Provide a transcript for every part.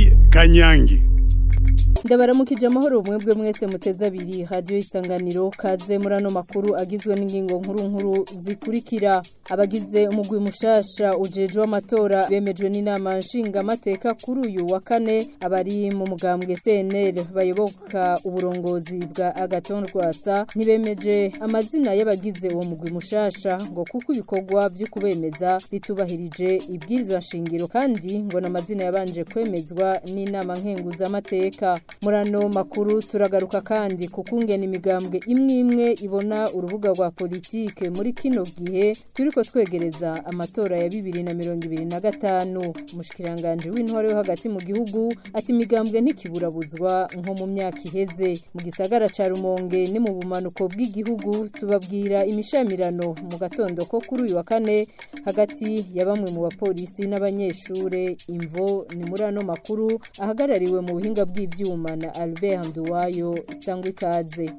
Mireille Kanyangi ndabaramukije amahoro mwebwe mwese muteze abiri radiyo isanganiro kaze muri ano makuru agizwe n'ingingo nkuru nkuru zikurikira abagize umugwi mushasha ujejwe amatora bemejwe n'inama nshingamateka kuri uyu wa kane abari mu mugambwe CNL bayoboka uburongozi bwa Agaton Rwasa nibemeje amazina y'abagize uwo mugwi mushasha ngo kuko ibikorwa byo kubemeza bitubahirije ibwirizwa shingiro kandi ngo n'amazina yabanje kwemezwa n'inama nkenguzamateka murano makuru turagaruka kandi kukungena imigambwe imwe imwe ibona urubuga rwa politike muri kino gihe turiko twegereza amatora ya bibiri na mirongo ibiri na gatanu umushikiranganje w'intore yo hagati mu gihugu ati imigambwe ntikiburabuzwa nko mu myaka iheze mu gisagara ca rumonge ni mu bumanuko bw'igihugu tubabwira imishamirano mu gatondo ko kuri uyu wa kane hagati ya bamwe mu bapolisi n'abanyeshure imvo ni muri ano makuru ahagarariwe mu buhinga bw'ivyuma na Albert Nduwayo sangwe ikaze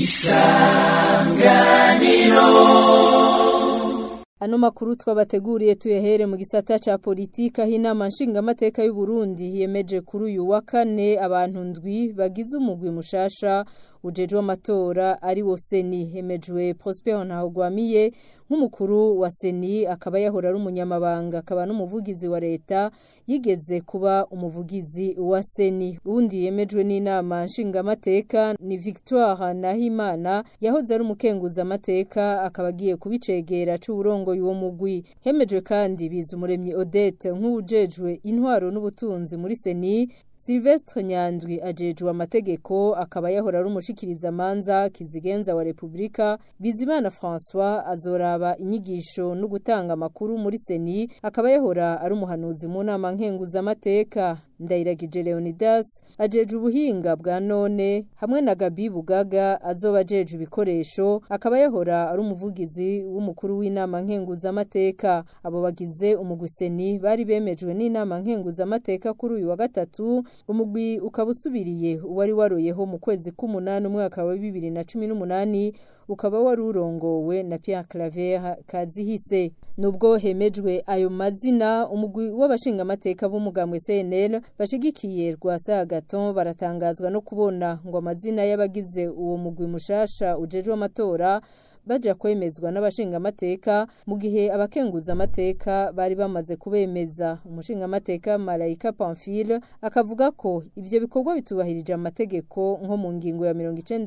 Ano makuru twabateguriye tuyahere mu gisata ca politika hinama nshingamateka y'u Burundi yemeje kuri uyu wa kane abantu ndwi bagize umugwi mushasha ujejwe amatora ari wo seni hemejwe Prosper Ntahogwamiye nk'umukuru wa seni akaba yahora ari umunyamabanga akaba n'umuvugizi wa leta yigeze kuba umuvugizi wa seni undi yemejwe n'inama nshingamateka ni Victoire Nahimana yahoze ari umukenguza amateka akaba agiye kubicegera c'uburongo y'uwo mugwi hemejwe kandi biza umuremyi Odette nk'ujejwe intwaro n'ubutunzi muri seni Silvestre Nyandwi ajejwe amategeko akaba yahora ari umushikiriza manza kizigenza wa Republika Bizimana François azoraba inyigisho no gutanga amakuru muri seni akaba yahora ari umuhanuzi mu nama nkenguza amateka Ndayiragije Leonidas ajeje ubuhinga bwa none hamwe na Gabi Bugaga azoba ajeje ibikoresho akaba yahora ari umuvugizi w'umukuru w'inama nkenguza amateka abo bagize umugwiseni bari bemejwe n'inama nkenguza amateka kuri uyu wa gatatu umugwi ukaba usubiriye uwari waroyeho mu kwezi k'umunani umwaka wa bibiri na cumi n'umunani ukaba wari urongowe na Pierre Claver Kazihise nubwo hemejwe ayo mazina umugwi w'abashingamateka b'umugambwe CNL bashigikiye Rwasa Gaton baratangazwa no kubona ngo amazina y'abagize uwo mugwi mushasha ujejwe amatora baja kwemezwa n'abashingamateka mu gihe abakenguza amateka bari bamaze kubemeza umushingamateka Malaika Pamphile akavuga ko ivyo bikorwa bitubahirije amategeko nko mu ngingo ya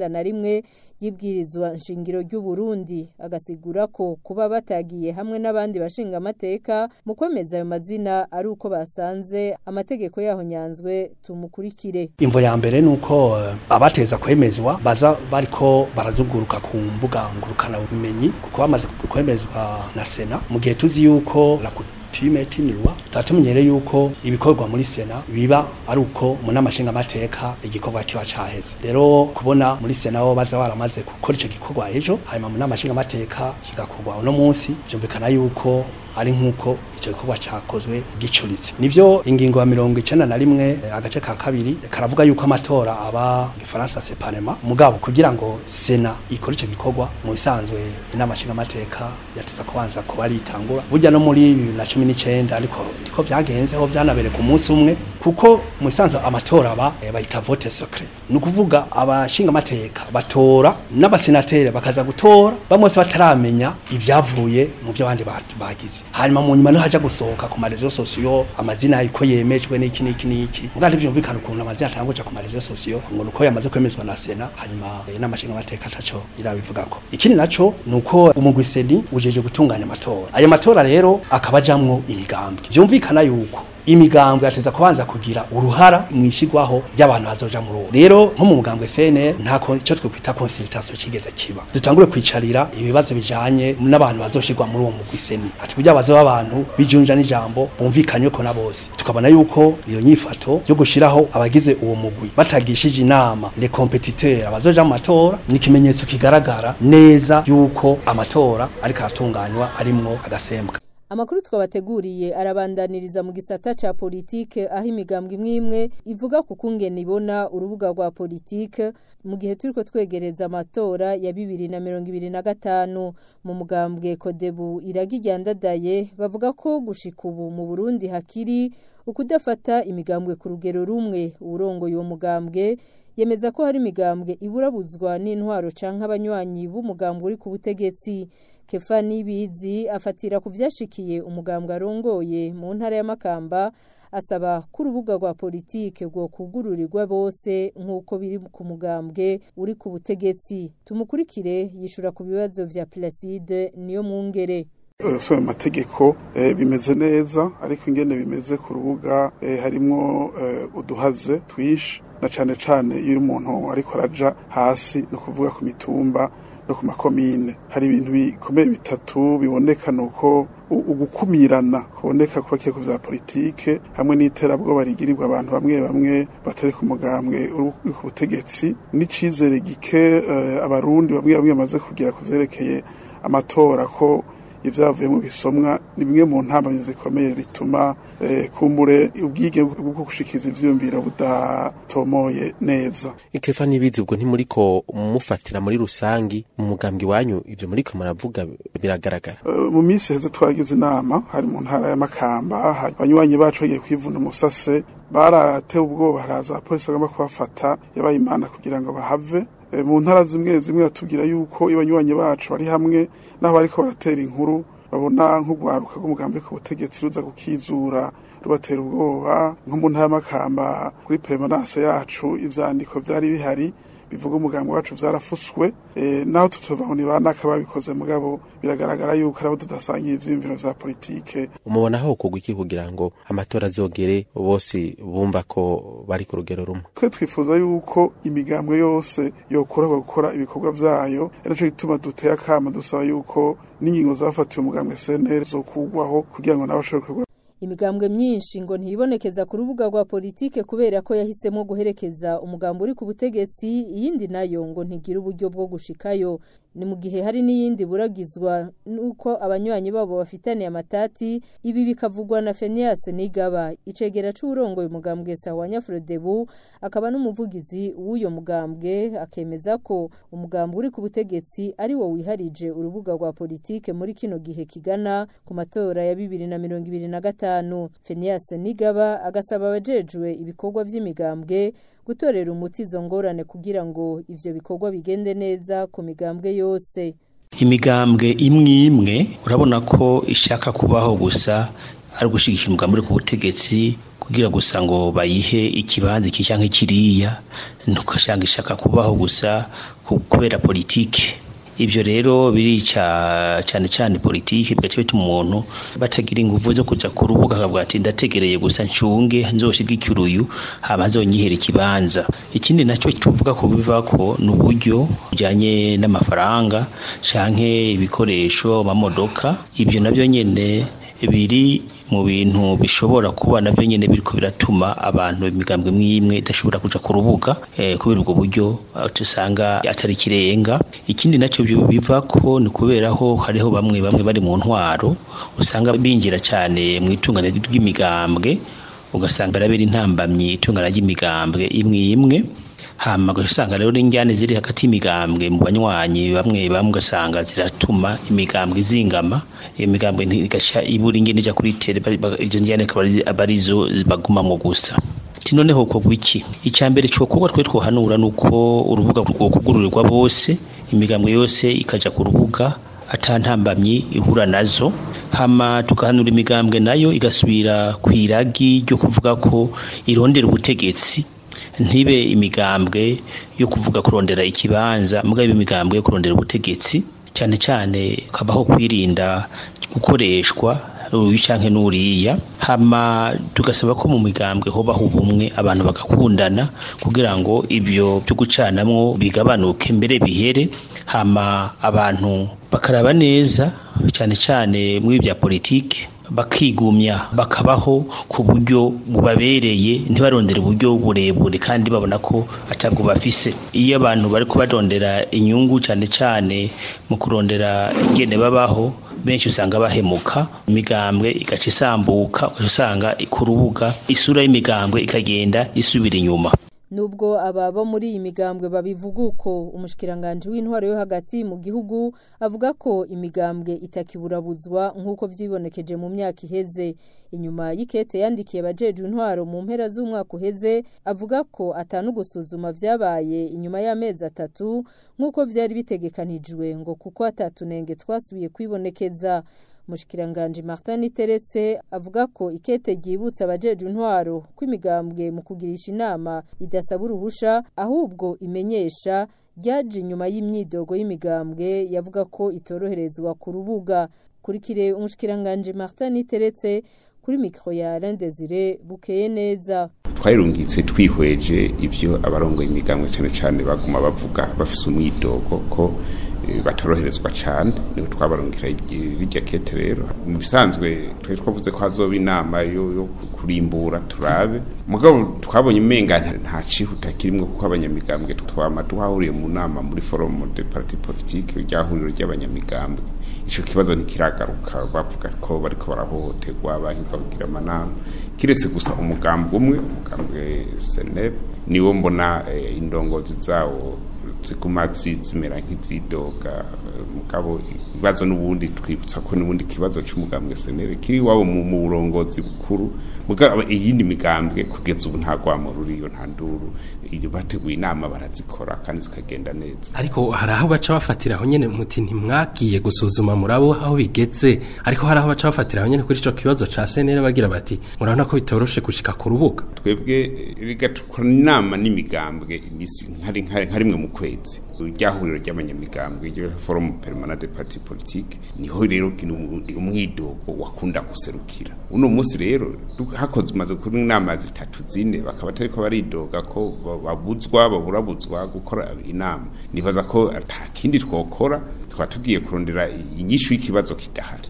91 y'ibwirizwa nshingiro ry'u Burundi agasigura ko kuba batagiye hamwe n'abandi bashingamateka mu kwemeza ayo mazina ari uko basanze amategeko yaho nyanzwe tumukurikire imvo ya mbere nuko uh, abateza kwemezwa baza bariko barazunguruka ku mbuga ngurukana ubumenyi kuko bamaze kwemezwa na sena mu gihe tuzi yuko la tuyimetinirwa tatumenyere yuko ibikorwa muri sena biba ari uko mu namashinga amateka igikorwa kiba caheze rero kubona muri sena bo baza baramaze gukora ico gikorwa ejo hanyuma mu namashinga amateka kigakorwa uno munsi byumvikana yuko ari nkuko icyo gikorwa cakozwe gicuritse nivyo ingingo ya mirongo icenda na rimwe agace ka kabiri karavuga yuko amatora aba gifaransa separema mugabo kugira ngo sena ikore ico gikorwa mu bisanzwe inama nshinga amateka yateza kubanza kuba ritangura burya no muri bibiri na cumi n'icenda ariko niko vyagenze ho vyanabere ku munsi umwe kuko mu bisanzwe amatora aba bayita vote secret ni ukuvuga abashinga amateka batora n'abasenateri bakaza gutora bamwe bataramenya ivyavuye mu vyo abandi bagize hanyuma mu nyuma no haja gusohoka ku marezo sosiyo amazina iko yemejwe n'iki n'iki n'iki mugandi byumvikana ukuntu amazina atanguje ku marezo sosiyo ngo nuko yamaze kwemezwa na sena hanyuma n'amashinga amateka ataco irabivugako ikindi naco nuko umugwiseni ujeje gutunganya amatora ayo matora rero akaba ajamwo imigambwe byumvikana yuko imigambwe yateza kubanza kugira uruhara mwishigwaho ry'abantu bazoja muri uwo rero nko mu mugambwe CNL ntako ico twokwita consultation kigeze kiba dutangure kwicarira ibibazo bijanye n'abantu bazoshigwa muri uwo mugwi seni ati kugira bazoba abantu bijunja n'ijambo bumvikanywe ko na bose tukabona yuko iyo nyifato yo gushiraho abagize uwo mugwi batagishije inama les competiteurs abazoja mu matora ni ikimenyetso kigaragara neza yuko amatora ariko aratunganywa arimwo agasembwa amakuru twabateguriye arabandaniriza mu gisata ca politike aho imigambwe imwe imwe ivuga ku kungene ibona urubuga rwa politike mu gihe turiko twegereza amatora ya bibiri na mirongo ibiri na gatanu mu mugambwe kodebu iragi ryandadaye bavuga ko gushika ubu mu burundi hakiri ukudafata imigambwe ku rugero rumwe uwurongoye uwo mugambwe yemeza ko hari imigambwe iburabuzwa n'intwaro canke abanywanyi b'umugambwe uri ku butegetsi kefa nibizi afatira ku vyashikiye umugambwe arongoye mu ntara ya makamba asaba ko urubuga rwa politike rwo kugururirwa bose nk'uko biri ku mugambwe uri ku butegetsi tumukurikire yishura ku bibazo vya Placide niyo mwungere usoma amategeko bimeze neza ariko ingene bimeze ku rubuga harimwo uduhaze twinshi na cane cane iyo umuntu ariko araja hasi no kuvuga ku mitumba no ku makomine hari ibintu bikomeye bitatu biboneka nuko ugukumirana kuboneka kuba ku vya politike hamwe n'iterabwoba rigirirwa abantu bamwe bamwe batari ku mugambwe uri ku butegetsi n'icizere gike abarundi bamwe bamwe bamaze kugira ku vyerekeye amatora ko ivyavuye mu bisomwa ni bimwe mu ntambamyi zikomeye bituma kumbure ubwige bwo gushikiza ivyiyumviro budatomoye neza ikefa n'ibizi ubwo ntimuriko mufatira muri rusangi mu mugambi wanyu ivyo muriko muravuga biragaragara mu minsi heze twagize inama hari mu ntara ya makamba hari abanywanyi bacu bagiye kwivuna umusase baratewe ubwoba haraza abapolisi bagomba kubafata yabaye imana kugira ngo bahave mu ntara zimwe zimwe batubwira yuko ibanywanyi bacu bari hamwe n'aho bariko baratera inkuru babona nk'urwaruka rw'umugambi ku butegetsi ruza gukizura rubatera ubwoba nko mu ntara y'amakamba kuri peremanase yacu ivyandiko vyari bihari bivuga umugambi wacu vyarafuswe e, naho tutova ni banaka babikoze mugabo biragaragara yuko arabo tudasangiye ivyiyumviro vya politike umubona aho kugwa iki kugira ngo amatora azogere bose bumva ko bari ku rugero rumwe twe twifuza yuko imigambwe yose yokorerwa gukora ibikorwa vyayo arico gituma duteye akama dusaba yuko n'ingingo zafatiwe umugambwe CNL zokugwaho kugira ngo n'abashobora imigambwe myinshi ngo ntibonekeza ku rubuga rwa politike kubera ko yahisemo guherekeza umugambo uri ku butegetsi iyindi nayo ngo ntigira uburyo bwo gushikayo ni mu gihe hari n'iyindi buragizwa nuko abanywanyi babo bafitaniye amatati ibi bikavugwa na Fenias Nigaba icegera c'urongoye umugambwe sawa Nyafrodebu akaba n'umuvugizi w'uyo mugambwe akemeza ko umugambwe uri ku butegetsi ari wo wiharije urubuga rwa politike muri kino gihe kigana ku matora ya 2025 Fenias Nigaba agasaba abajejwe ibikorwa vy'imigambwe gutorera umuti izo ngorane kugira ngo ivyo bikorwa bigende neza ku migambwe yose imigambwe imwe imwe urabona ko ishaka kubaho gusa ari gushigikira umugambi uri ku butegetsi kugira gusa ngo bayihe ikibanza iki canke kiriya ntukashanga ishaka kubaho gusa kubera politike ivyo rero birica cyane cyane politiki bigaca bituma umuntu batagira ingufu zo kuja ku rubuga akavuga ati ndategereye gusa ncunge nzoshigikira uyu hama azonyihera ikibanza ikindi nacyo tuvuga ko bivako ni uburyo bujanye n'amafaranga canke ibikoresho amamodoka ivyo navyo nyene biri mu bintu bishobora kuba navyo nyene biriko biratuma abantu imigambwe mwimwe idashobora kuja ku rubuga eh, kubera ubwo buryo tusanga atari kirenga ikindi nacyo biva ko ni kubera ho hariho bamwe bamwe bari mu ntwaro usanga binjira cyane mu itunganya ry'imigambwe ugasanga barabera intambamyi itungana ry'imigambwe imwe imwe hama ugasanga rero n'injyane ziri hagati y'imigambwe mu banywanyi bamwe bamwe ugasanga ziratuma imigambwe izingama iyo migambwe ntigasha ibura ingene ija kuri tere izo njyane akaba arizo bagumamwo gusa ati noneho kogwa iki icya mbere cyokorwa twe twohanura ni uko urubuga rwokugururirwa bose imigambwe yose ikaja ku rubuga atantambamyi ihura nazo hama tugahanura imigambwe nayo igasubira ku iragi ryo kuvuga ko irondera ubutegetsi ntibe imigambwe yo kuvuga kurondera ikibanza mugabe imigambwe yo kurondera ubutegetsi cyane cyane kabaho kwirinda gukoreshwa uyu canke n'uriya hama tugasaba ko mu migambwe hobaho ubumwe abantu bagakundana kugira ngo ibyo byo gucanamwo bigabanuke mbere bihere hama abantu bakaraba neza cyane cyane muri bya politike bakigumya bakabaho ku buryo bubabereye ntibarondere uburyo burebure kandi babona ko atabwo bafise iyo abantu bari kubarondera inyungu cyane cyane mu kurondera ingene babaho benshi usanga bahemuka imigambwe igaca isambuka usanga ku rubuga isura y'imigambwe ikagenda isubira inyuma Nubwo ababa muri iyi migambwe babivuga uko umushikiranganje w'intwaro yo hagati mu gihugu avuga ko imigambwe itakiburabuzwa nk'uko vyibonekeje mu myaka iheze inyuma y'ikete yandikiye abajeje intwaro mu mpera z'umwaka uheze avuga ko atanu gusuzuma vyabaye inyuma y'amezi atatu nk'uko vyari bitegekanijwe ngo kuko atatunenge twasubiye kwibonekeza Mushikiranganje Martin Teretse avuga ko ikete ryibutsa abajeje intwaro kw'imigambwe mu kugirisha inama idasaba uruhusha ahubwo imenyesha ryaje inyuma y'imyidogo y'imigambwe yavuga ko itoroherezwa ku rubuga kurikire umushikiranganje Martin Teretse kuri mikro ya Alain Desire bukeye neza twayirungitse twihweje ivyo abarongoye imigambwe cyane cyane baguma bavuga bafise umwidogo ko batoroherezwa cyane niho twabarungikira irya kete rero mu bisanzwe twari twavuze ko hazoba inama yo kurimbura turabe mugabo twabonye umenga nta cihuta kirimwo kuko abanyamigambwe twama twahuriye mu nama muri forum de parti politique ryahuriro ry'abanyamigambwe ico kibazo ntikiragaruka bavuga ko bariko barahohoterwa bahinga kugira amanama kiretse gusa umugambi umwe umugambwe seneb niwo mbona indongozi zawo ziguma zimera nk'izidoga mugabo ibibazo n'ubundi twibutsa ko n'ubundi kibazo cy'umugambwe senere kiri wabo mu burongozi bukuru mugabo iyindi migambwe kugeza ubu nta gwamo ruriyo nta nduru iyo bateguye inama barazikora kandi zikagenda neza ariko hari aho baca bafatira aho nyene muti ntimwagiye gusuzuma murabo aho bigeze ariko hari aho baca bafatira aho nyene kuri ico kibazo ca senere bagira bati murabona ko bitoroshe gushika ku rubuga twebwe bigatukora inama n'imigambwe imisi nka rimwe mu kwezi ryahuriro ry'abanyamigambwe ryo forum permanent de parti politique niho rero umwidogo wakunda guserukira uno munsi rero hakoze umaze kuri inama zitatu zine bakaba atariko baridoga ko babuzwa baburabuzwa gukora inama nibaza ko ata kindi twokora twaba tugiye kurondera inyishu y'ikibazo kidahari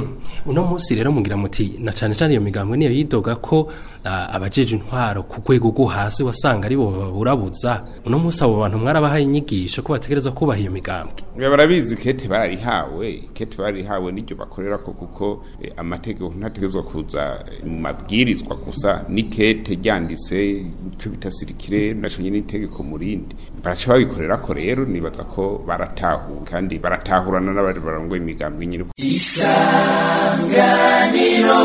uno munsi rero mugira muti na cyane cyane iyo migambwe niyo yidoga ko abajeje intwaro ku rwego rwo hasi wasanga ari bo baburabuza uno munsi abo bantu mwarabahaye inyigisho ko bategereza kubaha iyo migambwe barabizi kete barihawe kete barihawe n'iryo bakorera ko kuko amategeko ntategerezwa kuza mu mabwirizwa gusa ni kete ryanditse icyo bita sirikire naco nyine itegeko mu rindi baraca babikorera ko rero nibaza ko baratahuwe kandi baratahurana n'abari barongoye imigambwe nyine isanganiro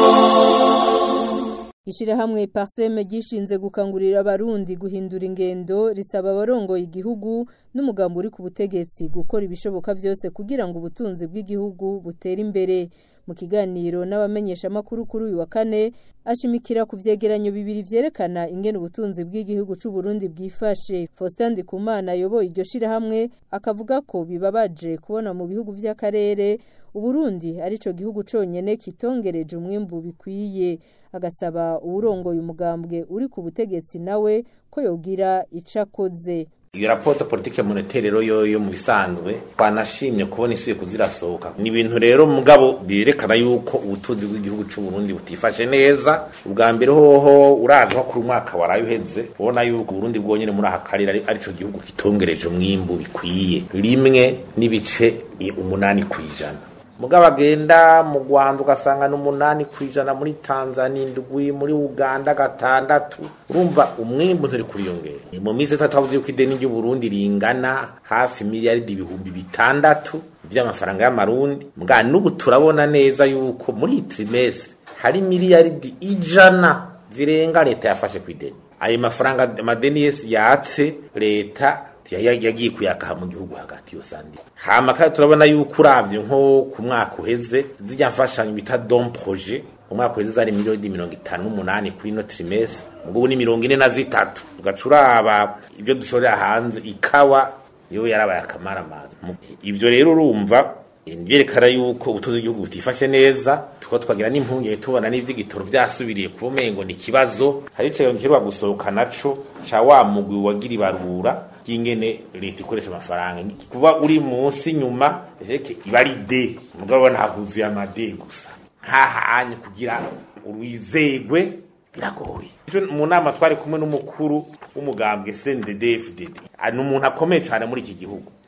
Ishirahamwe Parseme gishinze gukangurira abarundi guhindura ingendo risaba abarongoye igihugu n'umugambo uri ku butegetsi gukora ibishoboka byose kugira ngo ubutunzi bw'igihugu butere imbere mu kiganiro n'abamenyesha makuru kuri uyu wa kane ashimikira ku vyegeranyo bibiri vyerekana ingene ubutunzi bw'igihugu c'u Burundi bwifashe Faustin Ndikumana yoboye iryo shirahamwe akavuga ko bibabaje kubona mu bihugu vy'akarere Uburundi arico gihugu conyene kitongereje umwimbu bikwiye agasaba uwurongoye umugambwe uri ku butegetsi nawe ko yogira icakoze iyo raporo politike monetaire rero yoyo mu bisanzwe twanashimye kubona isubiye kuzirasohoka ni ibintu rero mugabo byerekana yuko ubutunzi bw'igihugu cy'u Burundi butifashe neza ubwa mbere hoho uraje kuri umwaka waraye uheze ubona yuko Burundi bwonyene muri aka karere arico gihugu kitongereje umwimbu bikwiye rimwe n'ibice umunani kwijana mugabo agenda mu Rwanda ugasanga n'umunani kwijana muri Tanzania indwi muri Uganda gatandatu urumva umwimbu nturi kuriyongera mu minsi itatu havuze yuko ideni ry'u Burundi ringana hafi miliyaridi ibihumbi bitandatu vy'amafaranga y'amarundi mbwa n'ubu turabona neza yuko muri trimestre hari miliyaridi ijana zirenga leta yafashe ku ideni ayo mafaranga amadeni yese yatse leta yagiye kuyakaha mu gihugu hagati yo sandi hama kandi turabona yuko uravye nko ku mwaka uheze zijya mfashanyo bita don projet umwaka uheze zari miliyoni mirongo itanu n'umunani kuri ino trimestre mugubu ni mirongo ine na zitatu tugaca uraba ibyo dushorera hanze ikawa yo yarabaye akamaramaza ivyo rero urumva byerekana yuko ubutunzi bw'igihugu butifashe neza tuko twagira n'impungenge tubona n'ivy'igitoro vyasubiriye ku mengo ni ikibazo hari ico yongerwa gusohoka naco ca wa mugwi wagira ibarura ry'ingene leta ikoresha amafaranga kuba uri munsi nyuma jeke iba ari de mugabo ntahuzuye amade gusa nkahanye kugira urwizegwe biragoye mu nama twari kumwe n'umukuru w'umugambwe CNDD-FDD ni umuntu akomeye cyane muri iki gihugu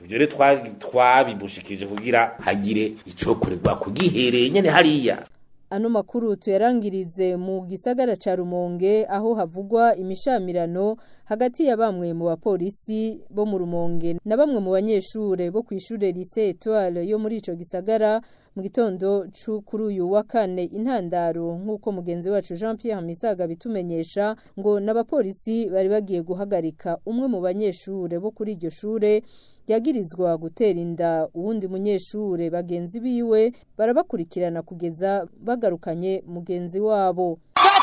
ivyo rero twa- twabimushikirije kugira hagire icokorerwa kugihereye nyene hariya Ano makuru tuyarangirize mu gisagara ca Rumonge aho havugwa imishamirano hagati ya bamwe mu bapolisi bo mu Rumonge na bamwe mu banyeshure bo kwishure lycée Étoile yo muri ico gisagara mu gitondo cu kuri uyu wa kane intandaro nk'uko mugenzi wacu Jean Pierre Misaga bitumenyesha ngo n'abapolisi bari bagiye guhagarika umwe mu banyeshure bo kuri iryo shure yagirizwa gutera inda uwundi munyeshure bagenzi biwe barabakurikirana kugeza bagarukanye mugenzi wabo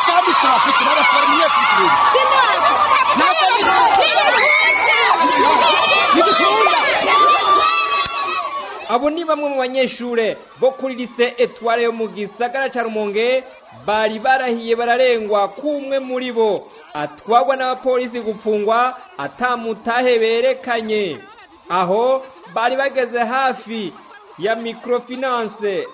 abo ni bamwe mu banyeshure bo kuri lise etware yo mu gisagara ca rumonge bari barahiye bararengwa kumwe muri bo atwagwa n'abapolisi gupfungwa atamutahe berekanye aho bari bageze hafi ya microfinance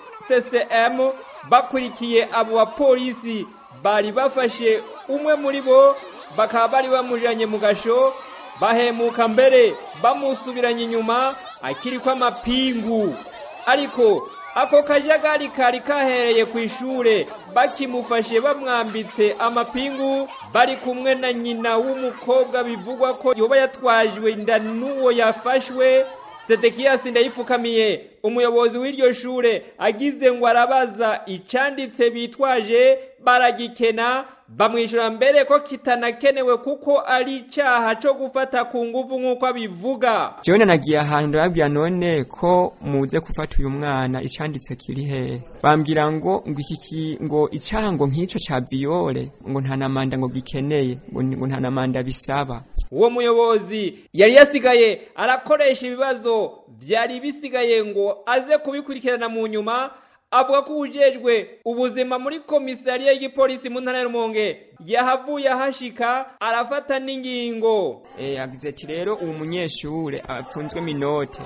ccm bakurikiye abo bapolisi bari bafashe umwe muri bo bakaba bari bamujanye mu gasho bahemuka mbere bamusubiranye inyuma akiriko amapingu ariko ako kajagari kari kahereye ku ishure bakimufashe bamwambitse amapingu bari kumwe na nyina w'umukobwa bivugwa ko yoba yatwajwe inda n'uwo yafashwe sedekiyasi ndayipfukamiye umuyobozi w'iryo shure agize ngo arabaza icanditse bitwaje baragikena bamwishyura mbere ko kitanakenewe kuko ari icyaha cyo gufata ku nguvu nk'uko abivuga jewe nagiye ahantu ndababwira none ko muze gufata uyu mwana icanditse kiri hehe bambwira ngo ngo iki ki- ngo icyaha ngo nk'ico ca viole ngo nta namanda ngo gikeneye ngo ni- ngo nta namanda bisaba uwo muyobozi yari yasigaye arakoresha ibibazo byari bisigaye ngo aze kubikurikirana mu nyuma avuga ko ubujejwe ubuzima muri komisariya y'igipolisi mu ntara ya rumonge yahavuye ahashika arafata n'ingingo eh yagize ati rero uwo munyeshure apfunzwe minote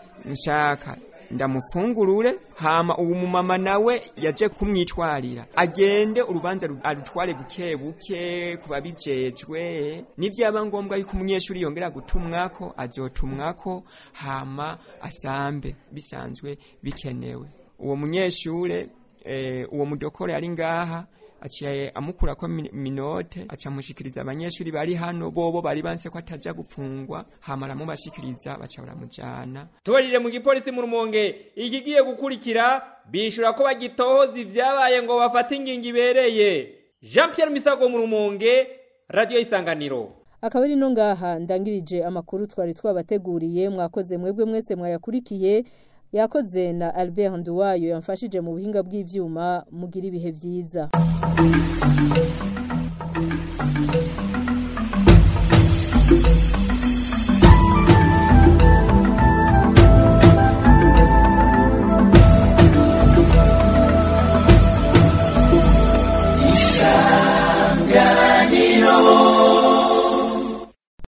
nshaka ndamufungurure hama uwo mumama nawe yaje kumwitwarira agende urubanza ru- arutware buke buke kuba bijejwe nivyaba ngombwa yuko umunyeshuri yongera gutumwako azotumwako hama asambe bisanzwe bikenewe uwo munyeshure eh, uwo mudokore ari ngaha aciye amukurako mi- minote aca amushikiriza abanyeshuri bari hano bobo bari banse ko ataja gupfungwa hama aramubashikiriza baca baramujana tubajije mu gipolisi mu rumonge ikigiye gukurikira bishura ko bagitohoza ivyabaye ngo bafate ingingo ibereye jean pierre misago mu rumonge radiyo isanganiro akaba ari no ngaha ndangirije amakuru twari twabateguriye mwakoze mwebwe mwese mwayakurikiye yakoze na Albert Nduwayo yamfashije mu buhinga bw'ivyuma mugira ibihe vyiza